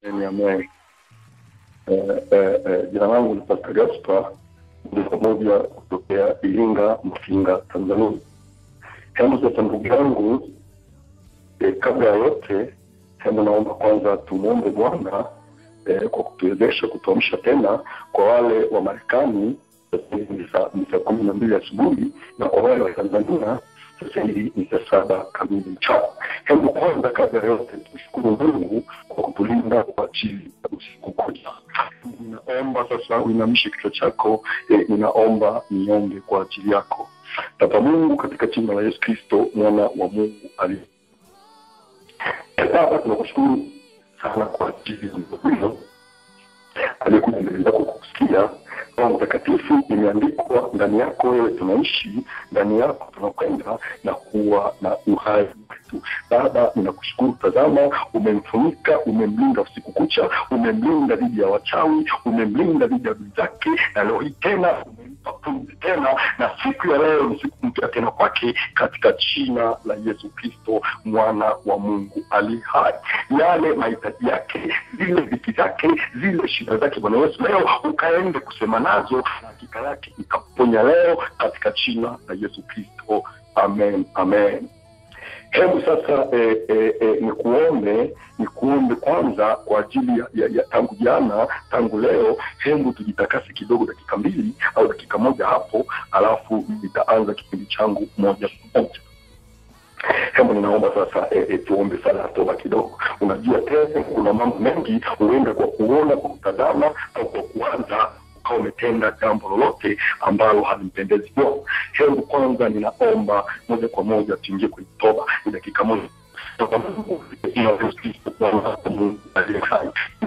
Amen. Eh, eh, eh, jina langu ni Pastor Gaspar moja kwa moja kutokea Iringa, Mfinga, Tanzania. Hebu sasa, ndugu yangu, eh, kabla ya yote, hebu naomba kwanza tumwombe Bwana eh, kwa kutuwezesha kutuamsha tena. Kwa wale wa Marekani sasa hivi ni saa ni saa kumi na mbili asubuhi na kwa wale wa Tanzania sasa hivi ni saa saba kamili mchana. Hebu kwanza, kabla ya yote, tushukuru Mungu kwa kutulinda kwa ajili ya usiku kucha. Ninaomba sasa uinamishe kichwa chako. Eh, ninaomba niombe kwa ajili yako. Baba Mungu, katika jina la Yesu Kristo mwana wa Mungu aliye Baba, tunakushukuru sana kwa ajili ya mtu huyo aliyekuja mbele zako kukusikia. Roho Mtakatifu, imeandikwa ndani yako wewe tunaishi, ndani yako tunakwenda na kuwa na uhai wetu. Baba, ninakushukuru. Tazama, umemfunika, umemlinda usiku kucha, umemlinda dhidi ya wachawi, umemlinda dhidi ya adui zake, na leo hii tena umempa pumzi tena, na siku ya leo ni siku mpya tena kwake, katika jina la Yesu Kristo mwana wa Mungu ali hai. Yale mahitaji yake, zile dhiki zake, zile shida zake, Bwana Yesu, leo ukaende kusema nazo, na hakika yake ikaponya leo, katika jina la Yesu Kristo. Amen, amen. Hebu sasa eh, eh, eh, nikuombe nikuombe kwanza kwa ajili ya, ya, ya tangu jana tangu leo, hebu tujitakase kidogo, dakika mbili au dakika moja hapo, alafu nitaanza kipindi changu moja kwa moja. Hebu ninaomba sasa e, e, tuombe sala ya toba kidogo. Unajua tena kuna mambo mengi huenda kwa kuona, kwa kutazama au kwa kuanza ukawa umetenda jambo lolote ambalo halimpendezi Bwana. Hebu kwanza ninaomba moja kwa moja tuingie kwenye toba, ni dakika moja. Toba Mungu ina Yesu Kristo Bwana wako Mungu aliye hai.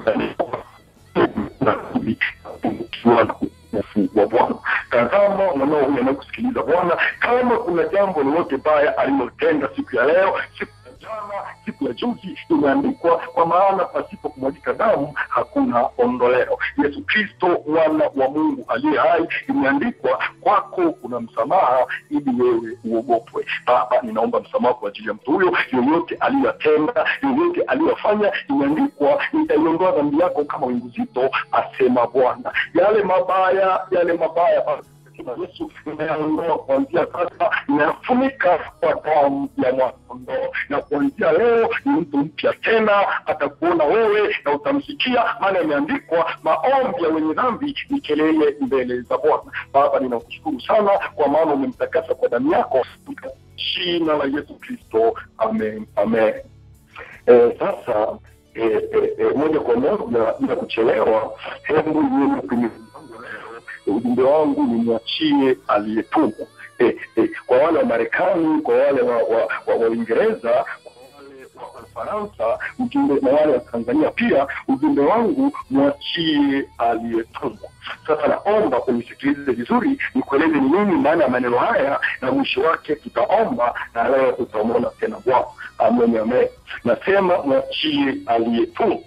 Narudi ukiwa na utukufu wa Bwana. Tazama mwanao huyu anayekusikiliza Bwana, kama kuna jambo lolote baya alilotenda siku ya leo, siku ya jana, siku ya juzi, imeandikwa kwa maana pasipo kumwagika damu hakuna ondoleo. Yesu Kristo mwana wa Mungu aliye hai, imeandikwa kwako kuna msamaha ili wewe uogopwe. Baba, ninaomba msamaha kwa ajili ya mtu huyo, yoyote aliyotenda, yoyote aliyofanya, imeandikwa nitaiondoa dhambi yako kama wingu zito, asema Bwana. Yale mabaya, yale mabaya Baba, jina la Yesu inayaondoa kuanzia sasa, inayafunika kwa damu ya mwanakondoo, na kuanzia leo ni mtu mpya tena, atakuona wewe na utamsikia, maana imeandikwa maombi ya wenye dhambi ni kelele mbele za Bwana. Baba, ninakushukuru sana kwa maana umemtakasa kwa damu yako, katika jina la Yesu Kristo, amen, amen. Eh, sasa eh, eh, eh, moja kwa moja bila kuchelewa, hebu niende kwenye ujumbe wangu nimwachie aliyetumwa. Eh, eh, kwa wale wa Marekani, kwa wale wa wa, wa, wa Uingereza, kwa wale wa Ufaransa, ujumbe na wale wa Tanzania pia, ujumbe wangu mwachie aliyetumwa. Sasa naomba unisikilize vizuri, nikueleze ni nini maana ya maneno haya, na mwisho wake tutaomba na leo tutamwona tena Bwana. Amen, amen. Nasema mwachie aliyetumwa.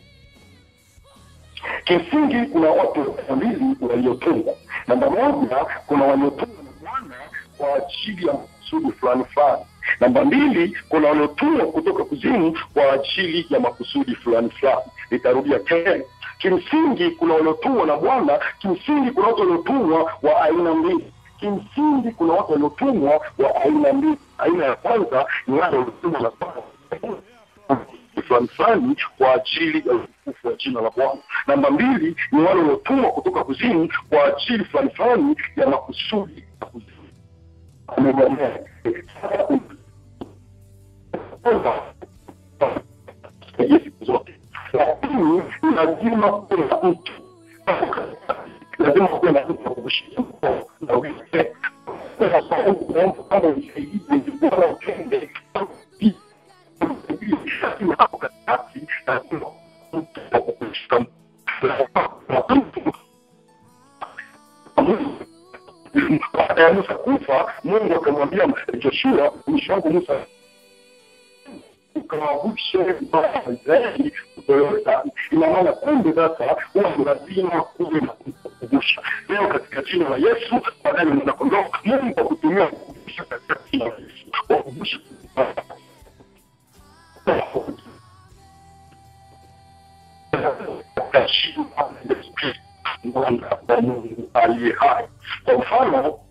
Kimsingi kuna watu wawili waliotungwa. Namba moja, kuna waliotungwa na Bwana kwa ajili ya makusudi fulani fulani. Namba mbili, kuna waliotumwa kutoka kuzimu kwa ajili ya makusudi fulani fulani. Nitarudia tena, kimsingi kuna waliotumwa na Bwana. Kimsingi kuna watu waliotumwa wa aina mbili. Kimsingi kuna watu waliotumwa wa aina mbili. Aina ya kwanza ni wale waliotumwa na Bwana fulani fulani kwa ajili ya utukufu wa jina la Bwana. Namba mbili ni wale waliotumwa kutoka kuzimu kwa ajili fulani fulani ya makusudi ya kuzimu. siku zote, lakini lazima kuwe na mtu, lazima kuwe na mtu wa kukushika mkono na uite kama usaidizi bora utende hapo katikati lazima mtu wa kukushika baada ya Musa kufa, Mungu akamwambia Joshua, mwisho wangu Musa ukawavushe Waisraeli kutoka ina maana kumbe sasa huwa ni lazima kuwe na kukuvusha. Leo katika jina la Yesu, baadaye mwanakondoo, Mungu akutumia kukuvusha katika jina la Yesu, wakuvusha katika jina la Yesu Kristo mwana wa Mungu aliye hai. Kwa mfano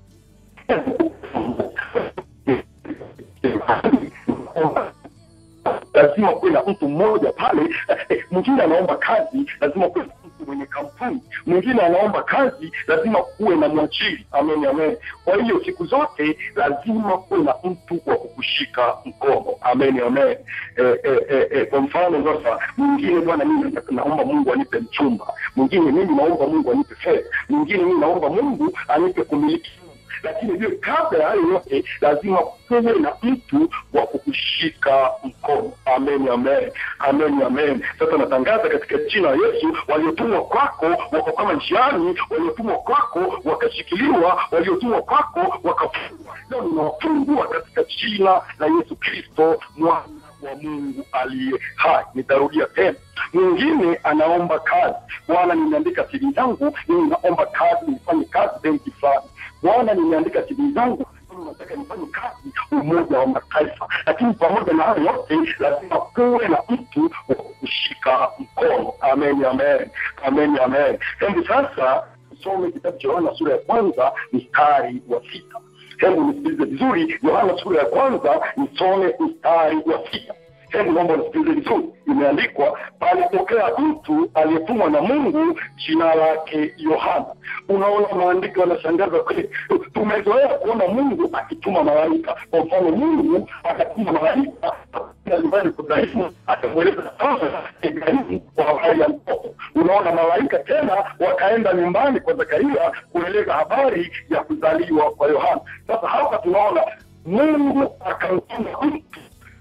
lazima kuwe na mtu mmoja pale. Eh, mwingine anaomba kazi, lazima kuwe na mtu mwenye kampuni. Mwingine anaomba kazi, lazima kuwe na mwajiri. Amen, amen. Kwa hiyo siku zote lazima kuwe na mtu wa kukushika mkono. Amen, amen. Eh, eh, eh, eh, kwa mfano sasa, mwingine bwana, mimi naomba Mungu anipe mchumba, mwingine mimi naomba Mungu anipe fedha, mwingine mimi naomba Mungu anipe kumiliki lakini vile kabla ya hayo yote lazima kuwe na mtu wa kukushika mkono. Amen, amen, amen, amen. Sasa natangaza katika jina la Yesu, waliotumwa kwako wako kama njiani, waliotumwa kwako wakashikiliwa, waliotumwa kwako wakafungwa. Leo ninawafungua katika jina la Yesu Kristo mwana wa Mungu aliye hai. Nitarudia tena, mwingine anaomba kazi. Bwana, nimeandika CV zangu, mimi naomba kazi, nifanye kazi benki fulani. Bwana, nimeandika CV zangu mimi nataka nifanye kazi Umoja wa Mataifa, lakini pamoja na hayo yote lazima kuwe na mtu wa kushika mkono. Amen, amen, amen, amen. Hebu sasa tusome kitabu cha Yohana sura ya kwanza mstari wa sita. Hebu nisikilize vizuri, Yohana sura ya kwanza nisome mstari wa sita. Hebu naomba nisikilize vizuri, imeandikwa palipokea mtu aliyetumwa na Mungu, jina lake Yohana. Unaona, maandiko yanashangaza kweli. Tumezoea kuona Mungu akituma malaika. Kwa mfano, Mungu akatuma malaika nyumbani kwa Ibrahimu, akamweleza Ibrahimu kwa habari ya mtoto. Unaona, malaika tena wakaenda nyumbani kwa Zakaria kueleza habari ya kuzaliwa kwa Yohana. Sasa hapa tunaona Mungu akamtuma mtu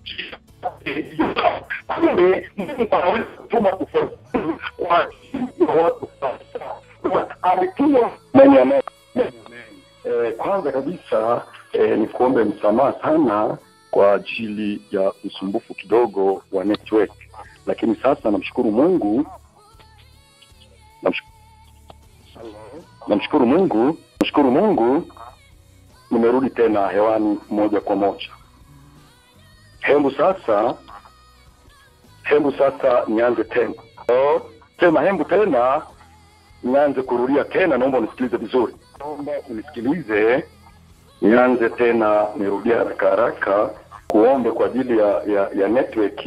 kumbe Mungu anaweza kutuma ufafanuzi kwa ajili ya watu sasa. Ametuma mwenye Eh, kwanza kabisa eh, ni kuombe msamaha sana kwa ajili ya usumbufu kidogo wa network, lakini sasa namshukuru Mungu namshukuru, namshukuru Mungu namshukuru Mungu nimerudi tena hewani moja kwa moja. Hebu sasa hebu sasa nianze tena oh, sema hebu tena nianze kurudia tena. Naomba unisikilize vizuri, naomba unisikilize. Nianze tena, nirudia haraka haraka, kuombe kwa ajili ya ya, ya network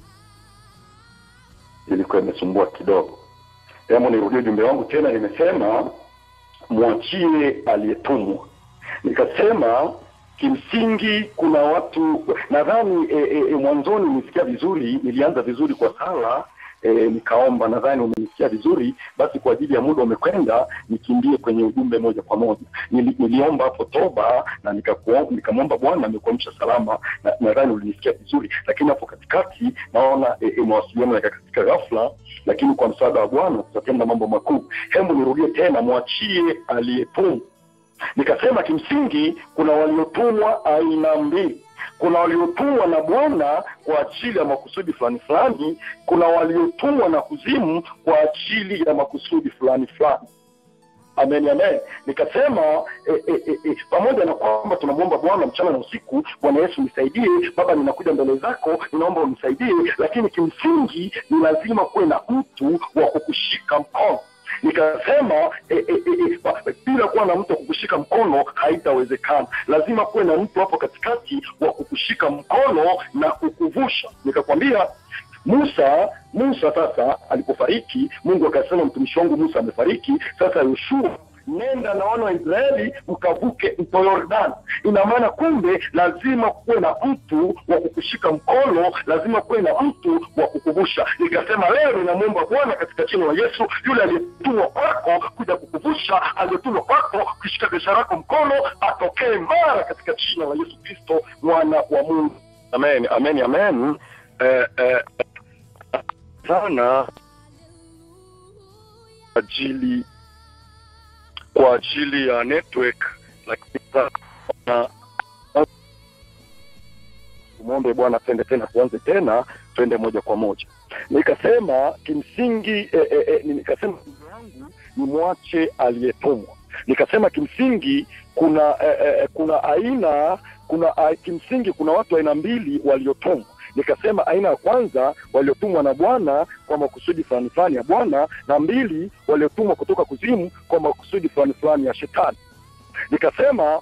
ilikuwa imesumbua kidogo. Hebu nirudie ujumbe wangu tena. Nimesema mwachie aliyetumwa, nikasema kimsingi kuna watu nadhani e, e, e, mwanzoni nilisikia vizuri, nilianza vizuri kwa sala e, nikaomba. Nadhani umenisikia vizuri. Basi kwa ajili ya muda umekwenda, nikimbie kwenye ujumbe moja kwa moja. Nili, niliomba hapo toba na nikamwomba Bwana amekuamsha salama, na nadhani ulinisikia vizuri, lakini hapo katikati naona e, e, mawasiliano yakakatika ghafla, lakini kwa msaada wa Bwana tutatenda mambo makuu. Hebu nirudie tena, mwachie aliyetumwa Nikasema kimsingi kuna waliotumwa aina mbili. Kuna waliotumwa na Bwana kwa ajili ya makusudi fulani fulani, kuna waliotumwa na kuzimu kwa ajili ya makusudi fulani fulani. Amen, amen. Nikasema e, e, e, e, pamoja na kwamba tunamwomba Bwana mchana na usiku, Bwana Yesu nisaidie, Baba, ninakuja mbele zako, ninaomba unisaidie, lakini kimsingi ni lazima kuwe na mtu wa kukushika mkono nikasema e, e, e, bila kuwa na mtu wa kukushika mkono haitawezekana. Lazima kuwe na mtu hapo katikati wa kukushika mkono na kukuvusha. Nikakwambia Musa Musa sasa alipofariki, Mungu akasema mtumishi wangu Musa amefariki. Sasa Yoshua nenda na wana wa Israeli mkavuke mto Yordani. Ina maana kumbe lazima kuwe na mtu wa kukushika mkono, lazima kuwe na mtu wa kukuvusha. Nikasema leo ninamwomba Bwana katika jina la Yesu, yule aliyetumwa kwako kuja kukuvusha, aliyetumwa kwako kushika biashara yako mkono, atokee mara katika jina la Yesu Kristo mwana wa Mungu. Amen, amen, amen. Eh, eh, sana ajili kwa ajili ya network, lakini sasa tumwombe Bwana twende tena, tuanze tena, twende moja kwa moja. Nikasema kimsingi eh, eh, eh, nikasema ndugu yangu ni mwache aliyetumwa. Nikasema kimsingi kuna eh, eh, kuna aina kuna uh, kimsingi kuna watu aina mbili waliotumwa nikasema aina ya kwanza waliotumwa na bwana kwa makusudi fulani fulani ya bwana na mbili waliotumwa kutoka kuzimu kwa makusudi fulani fulani ya shetani nikasema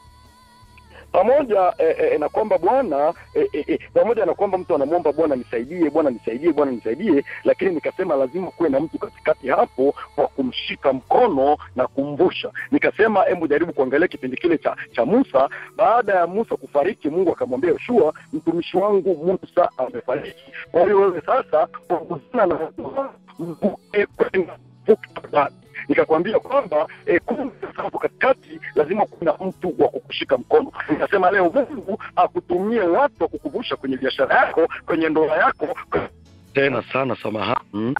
pamoja eh, eh, na kwamba bwana eh, eh, eh, pamoja na kwamba mtu anamwomba bwana nisaidie bwana nisaidie bwana nisaidie lakini nikasema lazima kuwe na mtu katikati hapo kwa kumshika mkono na kumvusha nikasema hebu jaribu kuangalia kipindi kile cha cha musa baada ya musa kufariki mungu akamwambia yoshua mtumishi wangu musa amefariki kwa hiyo wewe sasa ongozana na mvuke kwenda vuka Yordani nikakwambia kwamba eh, kumbe hapo katikati lazima kuna mtu wa kukushika mkono nikasema leo mungu akutumie watu wa kukuvusha kwenye biashara yako kwenye ndoa yako tena sana samahani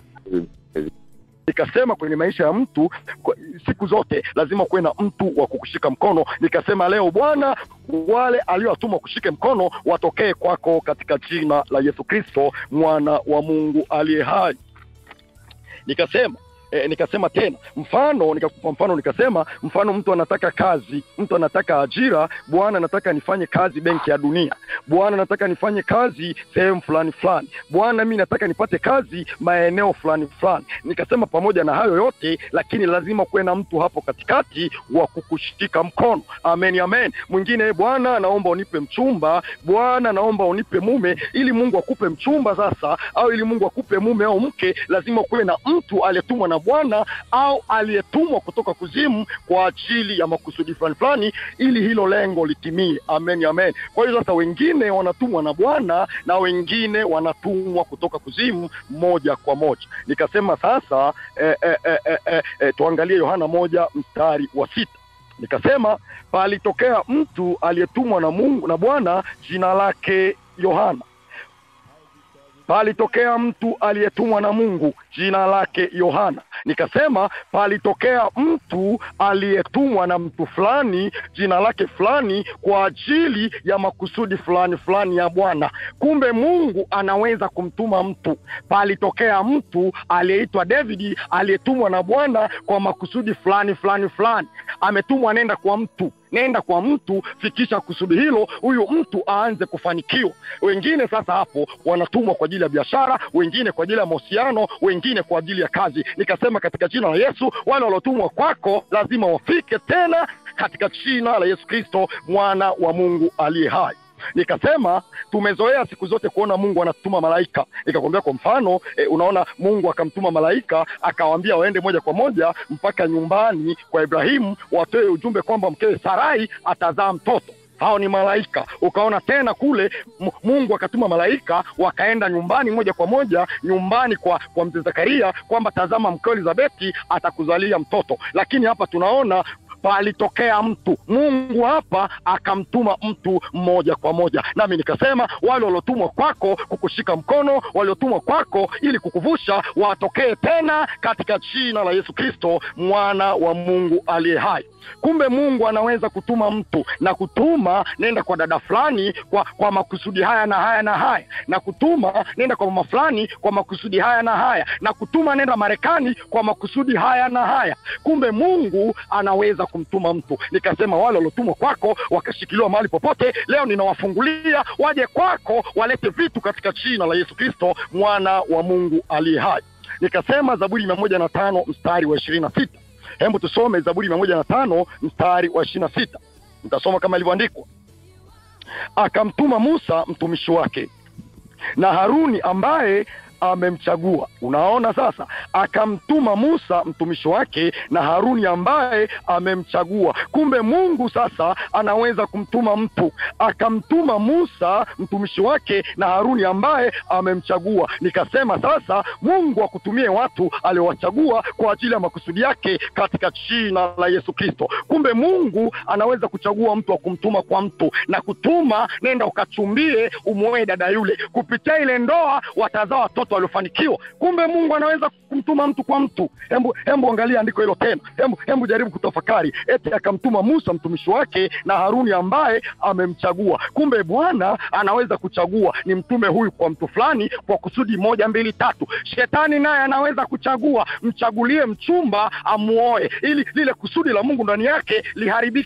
nikasema kwenye maisha ya mtu kwa, siku zote lazima kuwe na mtu wa kukushika mkono nikasema leo bwana wale aliowatuma kushike mkono watokee kwako katika jina la yesu kristo mwana wa mungu aliye hai nikasema E, nikasema tena mfano nikakupa mfano nikasema mfano mtu anataka kazi mtu anataka ajira bwana nataka nifanye kazi benki ya dunia bwana nataka nifanye kazi sehemu fulani fulani bwana mi nataka nipate kazi maeneo fulani fulani nikasema pamoja na hayo yote lakini lazima kuwe na mtu hapo katikati wa kukushika mkono amen amen mwingine bwana naomba unipe mchumba bwana naomba unipe mume ili mungu akupe mchumba sasa au ili mungu akupe mume au mke lazima kuwe na mtu aliyetumwa na bwana au aliyetumwa kutoka kuzimu kwa ajili ya makusudi fulani fulani ili hilo lengo litimie amen amen kwa hiyo sasa wengine wanatumwa na bwana na wengine wanatumwa kutoka kuzimu moja kwa moja nikasema sasa eh, eh, eh, eh, eh, eh, tuangalie yohana moja mstari wa sita nikasema palitokea mtu aliyetumwa na mungu na bwana jina lake yohana palitokea mtu aliyetumwa na mungu jina lake yohana nikasema palitokea mtu aliyetumwa na mtu fulani jina lake fulani kwa ajili ya makusudi fulani fulani ya bwana kumbe mungu anaweza kumtuma mtu palitokea mtu aliyeitwa davidi aliyetumwa na bwana kwa makusudi fulani fulani fulani ametumwa nenda kwa mtu nenda kwa mtu fikisha kusudi hilo huyu mtu aanze kufanikiwa wengine sasa hapo wanatumwa kwa ajili ya biashara wengine kwa ajili ya mahusiano wengine kwa ajili ya kazi nikasema katika jina la yesu wale waliotumwa kwako lazima wafike tena katika jina la yesu kristo mwana wa mungu aliye hai nikasema tumezoea siku zote kuona mungu anatuma malaika nikakwambia kwa mfano e, unaona mungu akamtuma malaika akawambia waende moja kwa moja mpaka nyumbani kwa ibrahimu watoe ujumbe kwamba mkewe sarai atazaa mtoto hao ni malaika ukaona tena kule M- mungu akatuma malaika wakaenda nyumbani moja kwa moja nyumbani kwa kwa mzee zakaria kwamba tazama mkeo elizabeti atakuzalia mtoto lakini hapa tunaona palitokea mtu mungu hapa akamtuma mtu mmoja kwa moja nami nikasema wale waliotumwa kwako kukushika mkono waliotumwa kwako ili kukuvusha watokee tena katika jina la yesu kristo mwana wa mungu aliye hai kumbe mungu anaweza kutuma mtu na kutuma nenda kwa dada fulani kwa kwa makusudi haya na haya na haya na kutuma nenda kwa mama fulani kwa makusudi haya na haya na kutuma nenda marekani kwa makusudi haya na haya kumbe mungu anaweza kumtuma mtu nikasema wale waliotumwa kwako wakashikiliwa mahali popote leo ninawafungulia waje kwako walete vitu katika jina la yesu kristo mwana wa mungu aliye hai nikasema zaburi mia moja na tano mstari wa ishirini na sita hebu tusome zaburi mia moja na tano mstari wa ishirini na sita nitasoma kama ilivyoandikwa akamtuma musa mtumishi wake na haruni ambaye amemchagua unaona sasa akamtuma musa mtumishi wake na haruni ambaye amemchagua kumbe mungu sasa anaweza kumtuma mtu akamtuma musa mtumishi wake na haruni ambaye amemchagua nikasema sasa mungu akutumie watu aliowachagua kwa ajili ya makusudi yake katika jina la yesu kristo kumbe mungu anaweza kuchagua mtu wa kumtuma kwa mtu na kutuma nenda ukachumbie umwoe dada yule kupitia ile ndoa watazaa watoto waliofanikiwa kumbe mungu anaweza kumtuma mtu kwa mtu hembu hembu angalia andiko hilo tena hembu hembu jaribu kutafakari eti akamtuma musa mtumishi wake na haruni ambaye amemchagua kumbe bwana anaweza kuchagua ni mtume huyu kwa mtu fulani kwa kusudi moja mbili tatu shetani naye anaweza kuchagua mchagulie mchumba amuoe ili lile kusudi la mungu ndani yake liharibike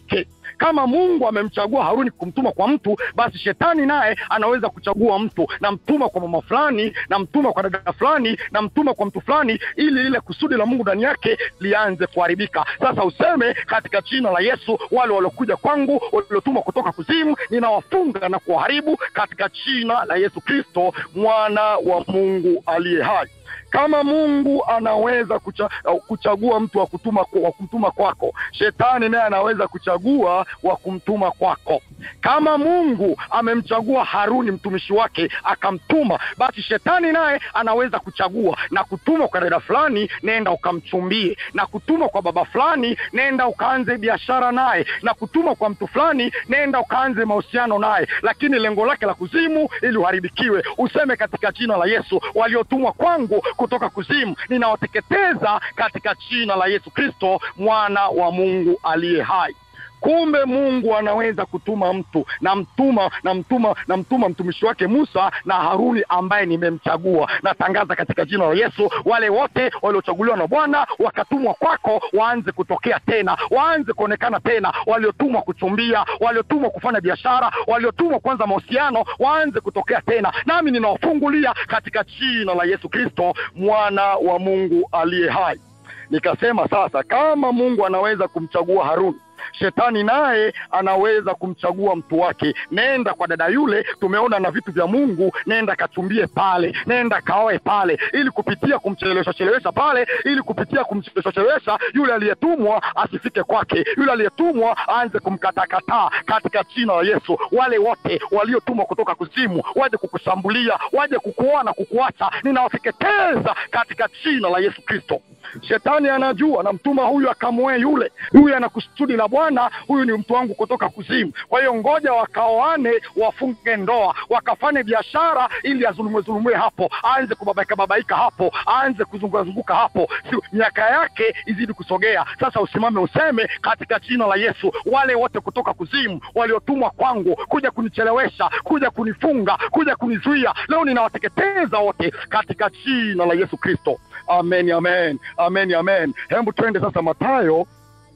Kama Mungu amemchagua Haruni kumtuma kwa mtu, basi shetani naye anaweza kuchagua mtu, namtuma kwa mama fulani, namtuma kwa dada fulani, namtuma kwa mtu fulani, ili lile kusudi la Mungu ndani yake lianze kuharibika. Sasa useme katika jina la Yesu, wale waliokuja kwangu waliotumwa kutoka kuzimu, ninawafunga na kuwaharibu katika jina la Yesu Kristo, mwana wa Mungu aliye hai. Kama Mungu anaweza kucha, kuchagua mtu wa kutuma wa kumtuma kwako, shetani naye anaweza kuchagua wa kumtuma kwako. Kama Mungu amemchagua Haruni mtumishi wake akamtuma, basi shetani naye anaweza kuchagua na kutuma kwa dada fulani, nenda ukamchumbie, na kutuma kwa baba fulani, nenda ukaanze biashara naye, na kutuma kwa mtu fulani, nenda ukaanze mahusiano naye, lakini lengo lake la kuzimu ili uharibikiwe. Useme katika jina la Yesu, waliotumwa kwangu kutoka kuzimu ninawateketeza katika jina la Yesu Kristo, mwana wa Mungu aliye hai. Kumbe Mungu anaweza kutuma mtu na mtuma na mtuma na mtuma mtumishi wake Musa na Haruni ambaye nimemchagua. Natangaza katika jina la Yesu, wale wote waliochaguliwa na Bwana wakatumwa kwako waanze kutokea tena, waanze kuonekana tena, waliotumwa kuchumbia, waliotumwa kufanya biashara, waliotumwa kuanza mahusiano, waanze kutokea tena, nami ninawafungulia katika jina la Yesu Kristo, mwana wa Mungu aliye hai. Nikasema sasa, kama Mungu anaweza kumchagua Haruni shetani naye anaweza kumchagua mtu wake. Nenda kwa dada yule, tumeona na vitu vya Mungu, nenda kachumbie pale, nenda kaoe pale, ili kupitia kumchelewesha chelewesha pale, ili kupitia kumchelewesha chelewesha yule aliyetumwa asifike kwake, yule aliyetumwa aanze kumkatakataa katika jina la Yesu. Wale wote waliotumwa kutoka kuzimu waje kukushambulia, waje kukuoa na kukuacha, ninawateketeza katika jina la Yesu Kristo. Shetani anajua namtuma huyu akamwoe yule, huyu ana kusudi la Bwana, huyu ni mtu wangu kutoka kuzimu. Kwa hiyo ngoja wakaoane, wafunge ndoa, wakafanye biashara, ili azulumwe zulumwe hapo, aanze kubabaika babaika hapo, aanze kuzunguka zunguka hapo, si miaka yake izidi kusogea. Sasa usimame useme katika jina la Yesu, wale wote kutoka kuzimu waliotumwa kwangu kuja kunichelewesha, kuja kunifunga, kuja kunizuia, leo ninawateketeza wote katika jina la Yesu Kristo. Amen, amen, amen, amen. Hebu twende sasa Mathayo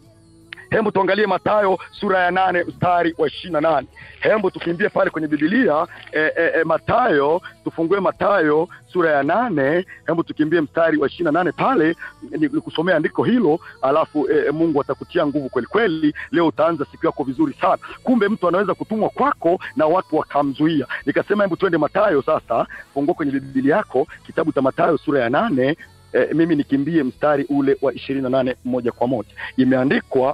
Hebu tuangalie Mathayo sura ya nane mstari wa ishirini na nane. Hebu tukimbie pale kwenye Biblia e, e, e, Mathayo, tufungue Mathayo sura ya nane. Hebu tukimbie mstari wa ishirini na nane pale, nikusomea andiko hilo, alafu e, Mungu atakutia nguvu kweli kweli. Leo utaanza siku yako vizuri sana. Kumbe mtu anaweza kutumwa kwako na watu wakamzuia. Nikasema hebu twende Mathayo sasa, fungua kwenye Biblia yako kitabu cha Mathayo sura ya nane. E, mimi nikimbie mstari ule wa ishirini na nane moja kwa moja, imeandikwa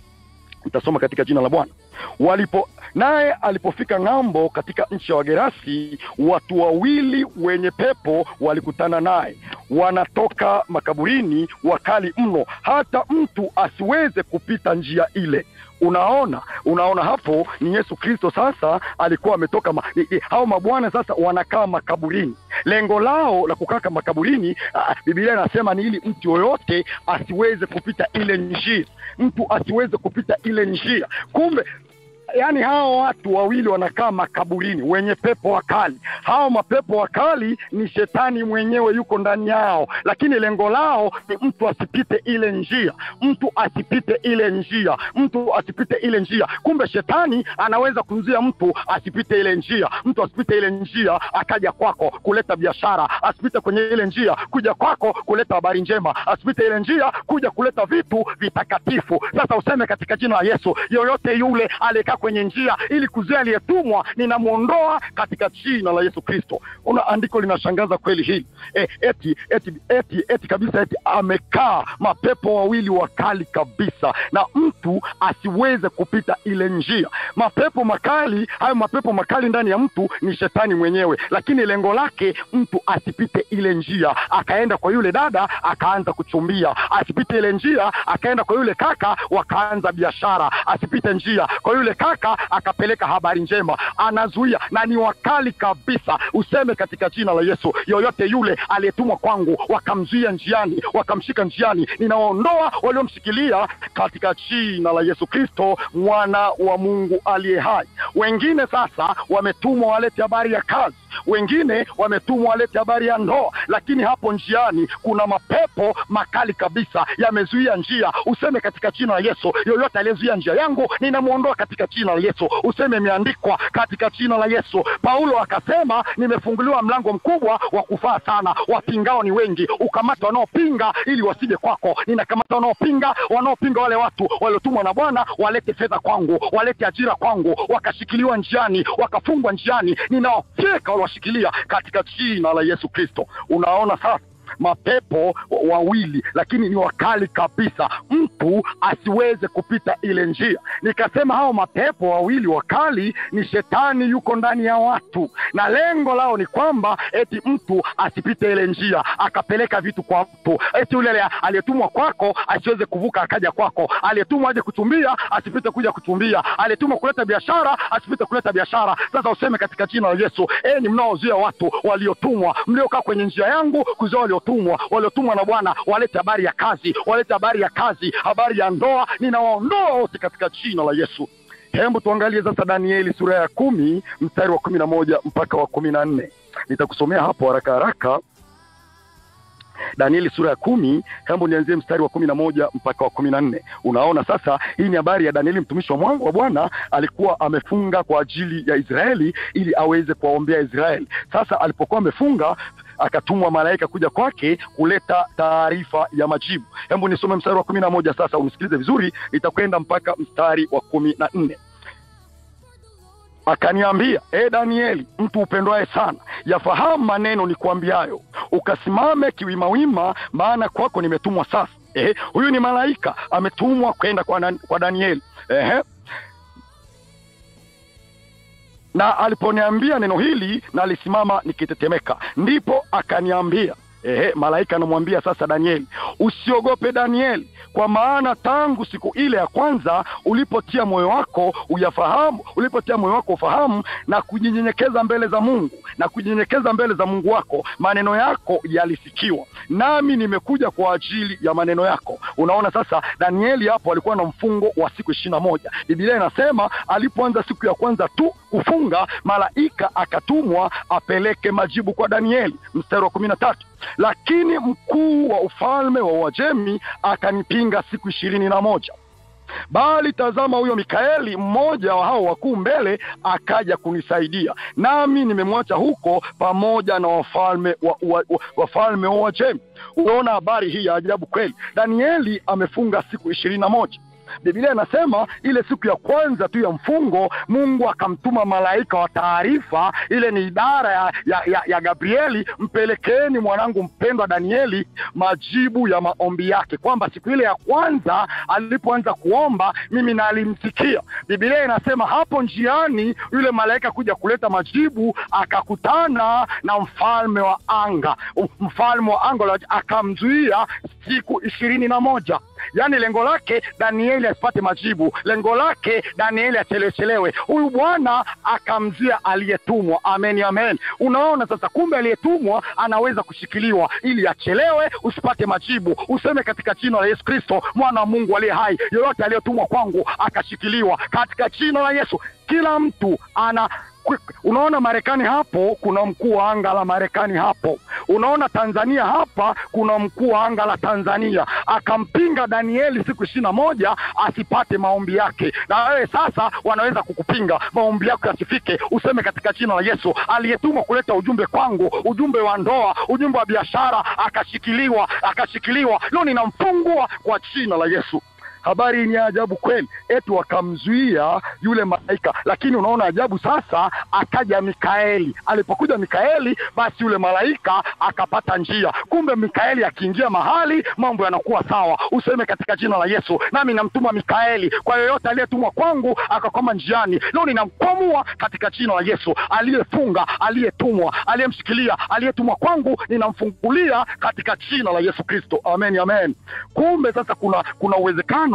Nitasoma katika jina la Bwana. Walipo naye alipofika ng'ambo katika nchi ya Wagerasi, watu wawili wenye pepo walikutana naye, wanatoka makaburini, wakali mno, hata mtu asiweze kupita njia ile. Unaona, unaona hapo ni Yesu Kristo. Sasa alikuwa ametoka ma, hao mabwana sasa wanakaa makaburini. Lengo lao la kukaa makaburini, ah, Biblia inasema ni ili mtu yoyote asiweze kupita ile njia, mtu asiweze kupita ile njia. Kumbe yaani hao watu wawili wanakaa makaburini, wenye pepo wakali. Hao mapepo wakali ni shetani mwenyewe yuko ndani yao, lakini lengo lao ni mtu asipite ile njia, mtu asipite ile njia, mtu asipite ile njia. Kumbe shetani anaweza kumzuia mtu asipite ile njia, mtu asipite ile njia akaja kwako kuleta biashara, asipite kwenye ile njia kuja kwako kuleta habari njema, asipite ile njia kuja kuleta vitu vitakatifu. Sasa useme katika jina la Yesu, yoyote yule aliyekaa kwenye njia ili kuzuia aliyetumwa, ninamwondoa katika jina la Yesu Kristo. Una andiko linashangaza kweli hili e, eti, eti, eti, eti kabisa eti amekaa mapepo wawili wakali kabisa, na mtu asiweze kupita ile njia. Mapepo makali hayo, mapepo makali ndani ya mtu ni shetani mwenyewe, lakini lengo lake mtu asipite ile njia, akaenda kwa yule dada akaanza kuchumbia, asipite ile njia, akaenda kwa yule kaka wakaanza biashara, asipite njia kwa yule kaka akapeleka habari njema, anazuia na ni wakali kabisa. Useme katika jina la Yesu, yoyote yule aliyetumwa kwangu wakamzuia njiani, wakamshika njiani, ninawaondoa waliomshikilia katika jina la Yesu Kristo, mwana wa Mungu aliye hai. Wengine sasa wametumwa walete habari ya kazi wengine wametumwa walete habari ya ndoa, lakini hapo njiani kuna mapepo makali kabisa yamezuia njia. Useme katika jina la Yesu, yoyote aliyezuia njia yangu ninamwondoa katika jina la Yesu. Useme imeandikwa katika jina la Yesu. Paulo akasema nimefunguliwa mlango mkubwa wa kufaa sana, wapingao ni wengi, ukamata wanaopinga ili wasije kwako. Ninakamata wanaopinga, wanaopinga wale watu waliotumwa na Bwana walete fedha kwangu, walete ajira kwangu, wakashikiliwa njiani, wakafungwa njiani, ninawafyeka waliwashikilia katika jina la Yesu Kristo. Unaona sasa mapepo wawili lakini ni wakali kabisa, mtu asiweze kupita ile njia. Nikasema hao mapepo wawili wakali ni shetani yuko ndani ya watu, na lengo lao ni kwamba eti mtu asipite ile njia, akapeleka vitu kwa mtu, eti yule aliyetumwa kwako asiweze kuvuka akaja kwako, aliyetumwa aje kuchumbia asipite kuja kuchumbia, aliyetumwa kuleta biashara asipite kuleta biashara. Sasa useme katika jina la Yesu, enyi mnaozuia watu waliotumwa, mliokaa kwenye njia yangu kuzuia waliotumwa, waliotumwa na Bwana walete habari ya kazi, walete habari ya kazi, habari ya ndoa, ninawaondoa wote katika jina la Yesu. Hebu tuangalie sasa Danieli sura ya kumi mstari wa kumi na moja mpaka wa kumi na nne nitakusomea hapo haraka haraka. Danieli sura ya kumi, hebu nianzie mstari wa kumi na moja mpaka wa kumi na nne. Unaona sasa, hii ni habari ya Danieli mtumishi wa mwangu wa Bwana, alikuwa amefunga kwa ajili ya Israeli ili aweze kuwaombea Israeli. Sasa alipokuwa amefunga akatumwa malaika kuja kwake kuleta taarifa ya majibu. Hebu nisome mstari wa kumi na moja sasa, unisikilize vizuri, itakwenda mpaka mstari wa kumi na nne. Akaniambia, e Danieli, mtu upendwaye sana, yafahamu maneno nikuambiayo, ukasimame kiwimawima, maana kwako nimetumwa sasa. Ehe, huyu ni malaika ametumwa kwenda kwa, kwa Danieli. Ehe, na aliponiambia neno hili na alisimama nikitetemeka, ndipo akaniambia Ehe, malaika anamwambia sasa Danieli, usiogope Danieli, kwa maana tangu siku ile ya kwanza ulipotia moyo wako uyafahamu, ulipotia moyo wako ufahamu na kujinyenyekeza mbele za Mungu na kujinyenyekeza mbele za Mungu wako, maneno yako yalisikiwa, nami nimekuja kwa ajili ya maneno yako. Unaona sasa, Danieli hapo alikuwa na mfungo wa siku ishirini na moja. Biblia inasema alipoanza siku ya kwanza tu kufunga, malaika akatumwa apeleke majibu kwa Danieli. Mstari wa kumi na tatu lakini mkuu wa ufalme wa Uajemi akanipinga siku ishirini na moja. Bali tazama, huyo Mikaeli mmoja wa hao wakuu mbele akaja kunisaidia, nami nimemwacha huko pamoja na wafalme wa, wa, wa, wafalme wa Uajemi. Unaona habari hii ya ajabu kweli. Danieli amefunga siku ishirini na moja. Biblia inasema ile siku ya kwanza tu ya mfungo, Mungu akamtuma malaika wa taarifa. Ile ni idara ya, ya, ya, ya Gabrieli, mpelekeeni mwanangu mpendwa Danieli majibu ya maombi yake, kwamba siku ile ya kwanza alipoanza kuomba mimi nalimsikia. Biblia inasema hapo njiani yule malaika kuja kuleta majibu, akakutana na mfalme wa anga. Mfalme wa anga akamzuia siku ishirini na moja. Yaani lengo lake Danieli asipate majibu, lengo lake Danieli achelewechelewe. Huyu bwana akamzia aliyetumwa. Amen, amen. Unaona sasa, kumbe aliyetumwa anaweza kushikiliwa ili achelewe, usipate majibu. Useme katika jina la Yesu Kristo, mwana wa Mungu aliye hai, yoyote aliyetumwa kwangu akashikiliwa katika jina la Yesu. Kila mtu ana Unaona Marekani hapo kuna mkuu wa anga la Marekani hapo. Unaona Tanzania hapa kuna mkuu wa anga la Tanzania, akampinga Danieli siku ishirini na moja asipate maombi yake. Na wewe sasa wanaweza kukupinga maombi yako yasifike. Useme katika jina la Yesu, aliyetumwa kuleta ujumbe kwangu, ujumbe wa ndoa, ujumbe wa biashara, akashikiliwa, akashikiliwa. Leo ninamfungua kwa jina la Yesu. Habari ni ajabu kweli, eti wakamzuia yule malaika. Lakini unaona ajabu sasa, akaja Mikaeli. Alipokuja Mikaeli, basi yule malaika akapata njia. Kumbe Mikaeli akiingia mahali mambo yanakuwa sawa. Useme katika jina la Yesu, nami namtuma Mikaeli kwa yoyote aliyetumwa kwangu akakwama njiani. Leo ninamkwamua katika jina la Yesu. Aliyefunga, aliyetumwa, aliyemshikilia, aliyetumwa kwangu, ninamfungulia katika jina la Yesu Kristo. Amen, amen. Kumbe sasa kuna kuna uwezekano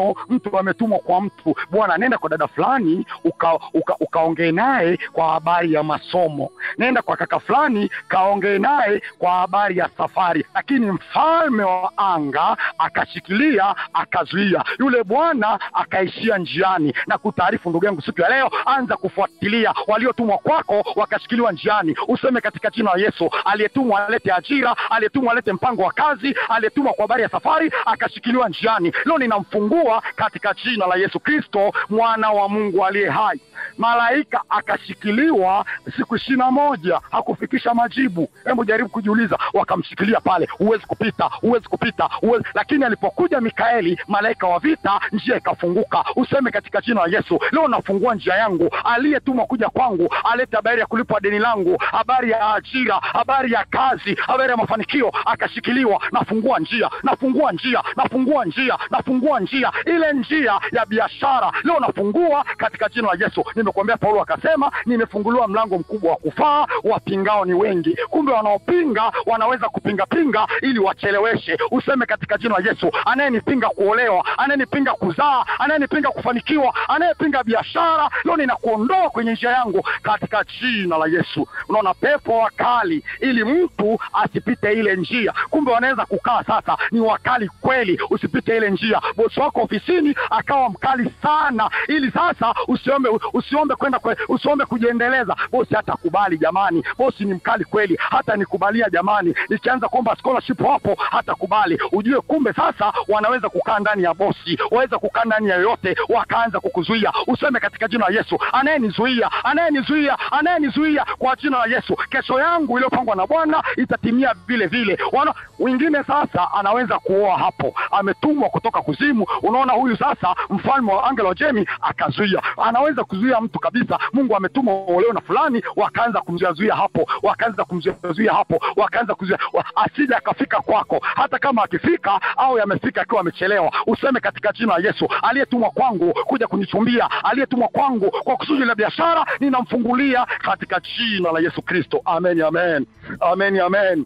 mfano mtu ametumwa kwa mtu bwana nenda kwa dada fulani uka, uka, ukaongee naye kwa habari ya masomo nenda kwa kaka fulani kaongee naye kwa habari ya safari lakini mfalme wa anga akashikilia akazuia yule bwana akaishia njiani na kutaarifu ndugu yangu siku ya leo anza kufuatilia waliotumwa kwako wakashikiliwa njiani useme katika jina la yesu aliyetumwa alete ajira aliyetumwa alete mpango wa kazi aliyetumwa kwa habari ya safari akashikiliwa njiani leo ninamfungua katika jina la yesu kristo mwana wa mungu aliye hai malaika akashikiliwa siku ishiri na moja hakufikisha majibu hebu jaribu kujiuliza wakamshikilia pale huwezi kupita huwezi kupita huwezi lakini alipokuja mikaeli malaika wa vita njia ikafunguka useme katika jina la yesu leo nafungua njia yangu aliyetumwa kuja kwangu alete habari ya kulipwa deni langu habari ya ajira habari ya kazi habari ya mafanikio akashikiliwa nafungua njia nafungua njia nafungua njia nafungua njia ile njia ya biashara leo nafungua katika jina la yesu nimekuambia paulo akasema nimefunguliwa mlango mkubwa wa kufaa wapingao ni wengi kumbe wanaopinga wanaweza kupingapinga ili wacheleweshe useme katika jina la yesu anayenipinga kuolewa anayenipinga kuzaa anayenipinga kufanikiwa anayepinga biashara leo ninakuondoa kwenye njia yangu katika jina la yesu unaona pepo wakali ili mtu asipite ile njia kumbe wanaweza kukaa sasa ni wakali kweli usipite ile njia bosi wako ofisini akawa mkali sana ili sasa usiombe usiombe kwenda kwe, usiombe kujiendeleza bosi hata kubali jamani bosi ni mkali kweli hata nikubalia jamani nikianza kuomba scholarship hapo hata kubali ujue kumbe sasa wanaweza kukaa ndani ya bosi waweza kukaa ndani ya yoyote wakaanza kukuzuia useme katika jina la yesu anayenizuia anayenizuia anayenizuia kwa jina la yesu kesho yangu iliyopangwa na bwana itatimia vile vile wana wengine sasa anaweza kuoa hapo ametumwa kutoka kuzimu unaona huyu sasa mfalme wa angelo jemi akazuia anaweza kuzuia mtu kabisa mungu ametuma oleo na fulani wakaanza kumzuiazuia hapo wakaanza kumzuiazuia hapo wakaanza kuzuia wa, asije akafika kwako hata kama akifika au yamefika akiwa amechelewa useme katika jina la yesu aliyetumwa kwangu kuja kunichumbia aliyetumwa kwangu kwa kusudi la biashara ninamfungulia katika jina la yesu kristo amen amen amen amen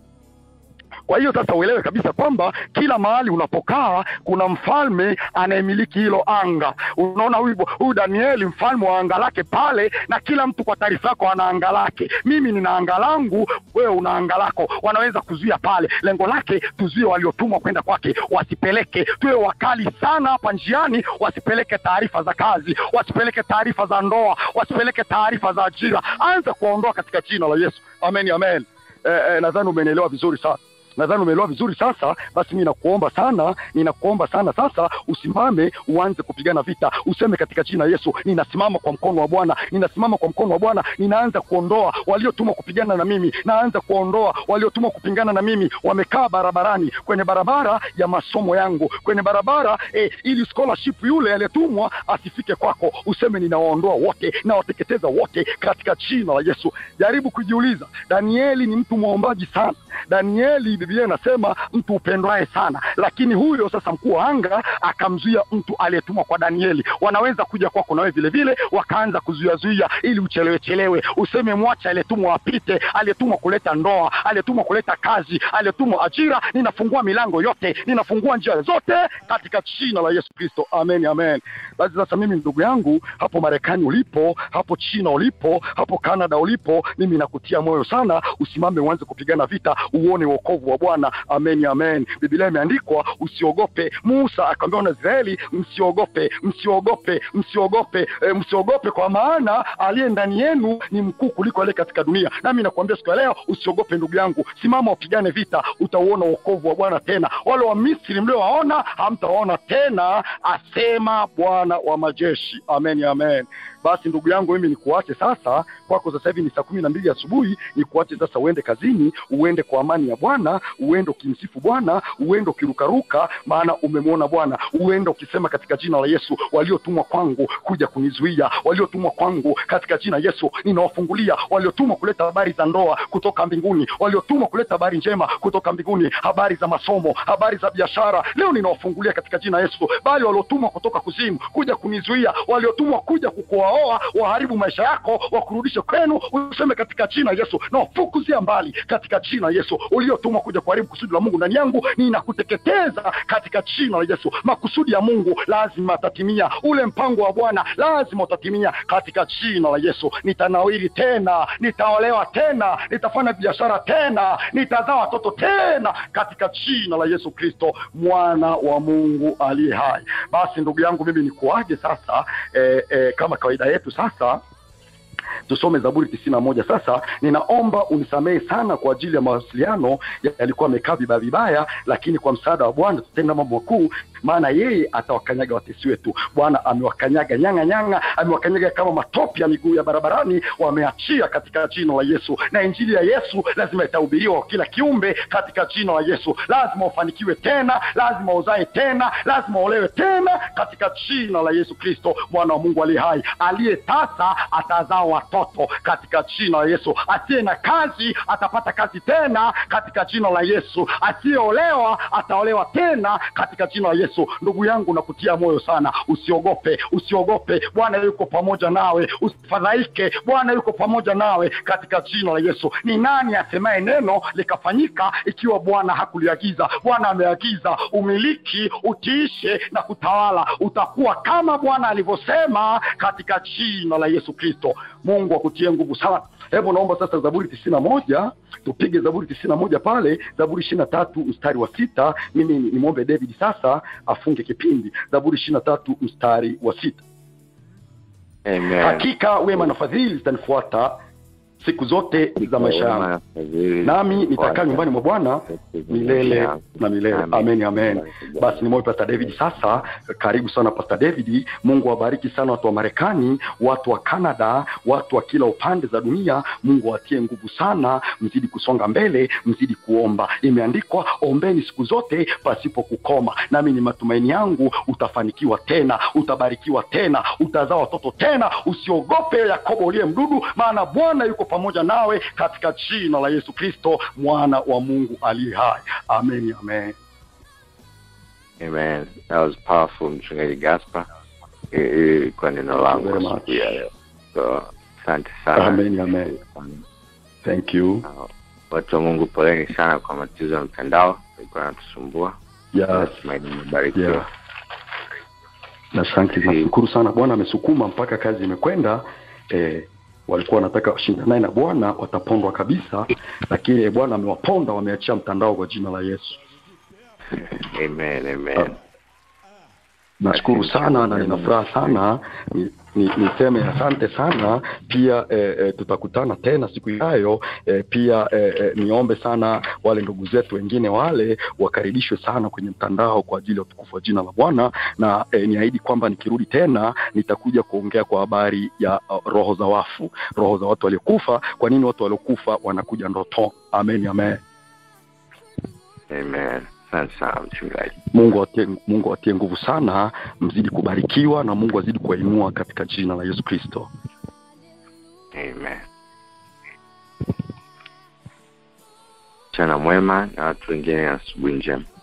kwa hiyo sasa uelewe kabisa kwamba kila mahali unapokaa kuna mfalme anayemiliki hilo anga unaona huyu huyu danieli mfalme wa anga lake pale na kila mtu kwa taarifa yako ana anga lake mimi nina anga langu wewe una anga lako wanaweza kuzuia pale lengo lake tuzuie waliotumwa kwenda kwake wasipeleke tuwe wakali sana hapa njiani wasipeleke taarifa za kazi wasipeleke taarifa za ndoa wasipeleke taarifa za ajira anza kuwaondoa katika jina la yesu amen amen eh, eh, nadhani umenielewa vizuri sana nadhani umeelewa vizuri sasa basi mi nakuomba sana ninakuomba sana sasa usimame uanze kupigana vita useme katika jina la yesu ninasimama kwa mkono wa bwana ninasimama kwa mkono wa bwana ninaanza kuondoa waliotumwa kupigana na mimi naanza kuondoa waliotumwa kupingana na mimi wamekaa barabarani kwenye barabara ya masomo yangu kwenye barabara eh, ili scholarship yule aliyetumwa asifike kwako useme ninawaondoa wote nawateketeza wote katika jina la yesu jaribu kujiuliza danieli ni mtu mwombaji sana danieli biblia inasema mtu upendwaye sana lakini huyo sasa mkuu wa anga akamzuia mtu aliyetumwa kwa danieli wanaweza kuja kwako nawe vile vile wakaanza kuzuiazuia ili uchelewechelewe useme mwache aliyetumwa apite aliyetumwa kuleta ndoa aliyetumwa kuleta kazi aliyetumwa ajira ninafungua milango yote ninafungua njia zote katika jina la yesu kristo amen amen basi sasa mimi ndugu yangu hapo marekani ulipo hapo china ulipo hapo canada ulipo mimi nakutia moyo sana usimame uanze kupigana vita uone wokovu wa bwana amen amen biblia imeandikwa usiogope musa akaambia wana israeli msiogope msiogope msiogope e, msiogope kwa maana aliye ndani yenu ni mkuu kuliko aliye katika dunia nami nakuambia siku ya leo usiogope ndugu yangu simama upigane vita utauona wokovu wa bwana tena wale wa misri mliowaona hamtawaona tena asema bwana wa majeshi amen amen basi ndugu yangu mimi nikuache sasa kwako sasa hivi ni saa kumi na mbili asubuhi nikuache sasa uende kazini uende kwa amani ya bwana uende ukimsifu bwana uende ukirukaruka maana umemwona bwana uende ukisema katika jina la yesu waliotumwa kwangu kuja kunizuia waliotumwa kwangu katika jina yesu ninawafungulia waliotumwa kuleta habari za ndoa kutoka mbinguni waliotumwa kuleta habari njema kutoka mbinguni habari za masomo habari za biashara leo ninawafungulia katika jina yesu bali waliotumwa kutoka kuzimu kuja kunizuia waliotumwa kuja kukuoa kukohoa waharibu maisha yako wakurudishe kwenu useme katika jina la yesu na wafukuzia mbali katika jina la yesu uliotumwa kuja kuharibu kusudi la mungu ndani yangu ninakuteketeza katika jina la yesu makusudi ya mungu lazima atatimia ule mpango wa bwana lazima utatimia katika jina la yesu nitanawiri tena nitaolewa tena nitafanya biashara tena nitazaa watoto tena katika jina la yesu kristo mwana wa mungu aliye hai basi ndugu yangu mimi nikuage sasa eh, eh, kama kawaida yetu sasa tusome zaburi tisini na moja sasa ninaomba unisamehe sana kwa ajili ya mawasiliano yalikuwa amekaa vibaya vibaya lakini kwa msaada wa bwana tutenda mambo makuu maana yeye atawakanyaga watesi wetu bwana amewakanyaga nyanga nyanga amewakanyaga kama matope ya miguu ya barabarani wameachia katika jina la yesu na injili ya yesu lazima itahubiriwa kwa kila kiumbe katika jina la yesu lazima ufanikiwe tena lazima uzae tena lazima uolewe tena katika jina la yesu kristo mwana wa mungu aliye hai aliye tasa atazaa watoto katika jina la yesu asiye na kazi atapata kazi tena katika jina la yesu asiyeolewa ataolewa tena katika jina la yesu ndugu yangu nakutia moyo sana usiogope usiogope bwana yuko pamoja nawe usifadhaike bwana yuko pamoja nawe katika jina la yesu ni nani asemaye neno likafanyika ikiwa bwana hakuliagiza bwana ameagiza umiliki utiishe na kutawala utakuwa kama bwana alivyosema katika jina la yesu kristo mungu akutie nguvu sana hebu naomba sasa zaburi tisini na moja tupige zaburi tisini na moja pale zaburi ishiri na tatu mstari wa sita mimi nimwombe david sasa afunge kipindi zaburi ishiri na tatu mstari wa sita Amen. hakika wema na fadhili zitanifuata siku zote za maisha yangu nami nitakaa nyumbani mwa bwana milele na milele amen amen basi ni moyo pastor david sasa karibu sana pastor david mungu awabariki sana watu wa marekani watu wa canada watu wa kila upande za dunia mungu awatie nguvu sana mzidi kusonga mbele mzidi kuomba imeandikwa ombeni siku zote pasipo kukoma nami ni matumaini yangu utafanikiwa tena utabarikiwa tena utazaa watoto tena usiogope yakobo uliye mdudu maana bwana yuko pamoja nawe katika jina la yesu kristo mwana wa mungu aliye hai amen amen Amen. That was powerful mchungaji Gaspar. I- i- Ilikuwa neno langu Very much. siku ya leo. So asante sana. amen amen thank you Uh, Watu wa Mungu poleni sana kwa matatizo ya mtandao ilikuwa natusumbua. yes Natumaini mmebarikiwa. yeah. na asante nashukuru sana bwana amesukuma mpaka kazi imekwenda eh, walikuwa wanataka washinda naye na bwana watapondwa kabisa lakini eh, bwana amewaponda wameachia mtandao kwa jina la yesu Amen, amen. nashukuru sana na nina furaha sana ni, ni, niseme asante sana pia eh, eh, tutakutana tena siku ijayo eh, pia eh, eh, niombe sana wale ndugu zetu wengine wale wakaribishwe sana kwenye mtandao kwa ajili ya utukufu wa jina la bwana na eh, niahidi kwamba nikirudi tena nitakuja kuongea kwa habari ya uh, roho za wafu roho za watu waliokufa kwa nini watu waliokufa wanakuja ndoto amen amen Amen. Asante sana mchungaji. mungu atie, mungu atie nguvu sana mzidi kubarikiwa na mungu azidi kuwainua katika jina la yesu kristo Amen. Mchana mwema na watu wengine asubuhi njema.